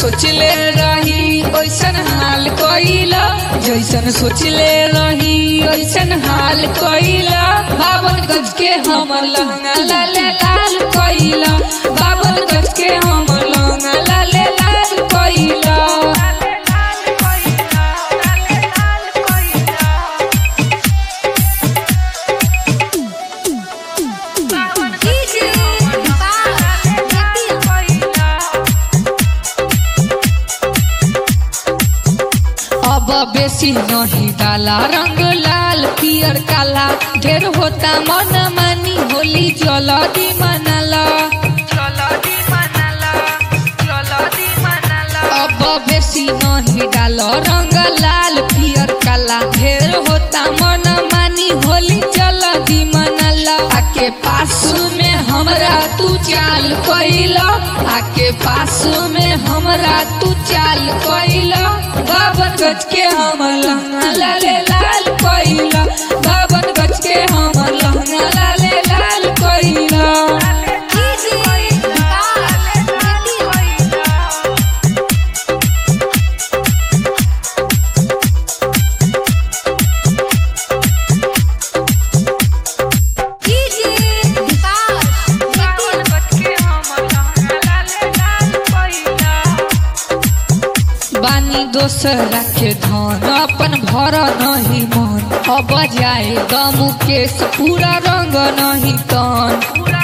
सोचले रही ओइसन हाल कइला जैसन सोचले रही ओइसन हाल कइला बावन गज के हमर लहंगा लाले लाल कइला बावन गज के हमर लहंगा लाले लाल कइला डीजे अब बेसी नहीं डाला रंग लाल पियर काला ढेर होता मन मानी होली जलदी मनाला अब बेसी नहीं डाल रंग लाल पियर काला ढेर होता मन मानी होली जलदी मनाला आके पास में हमरा तू चाल कइला आके पास में हमरा तू चाल कइला बावन गज के हम लहंगा लाले लाल कइला बावन गज के हम लहंगा लाले लाल कइला डीजे डीजे बानी दोसरा के धन अपन भर नहीं मन अब जाए दमु केस पूरा रंग नहीं तन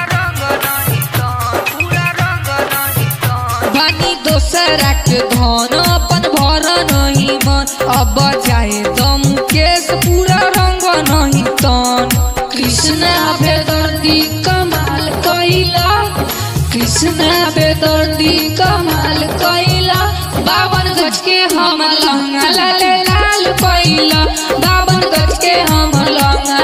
बानी दोसरा के धन अपन भर नहीं मन अब जाए दमु केस पूरा रंग नहीं तन कृष्ण बेदर्दी कमाल कैला कृष्ण बेदर्दी कमाल कैला बावन गज के हम लहंगा लाल लाल कैला बावन गज के हम लहंगा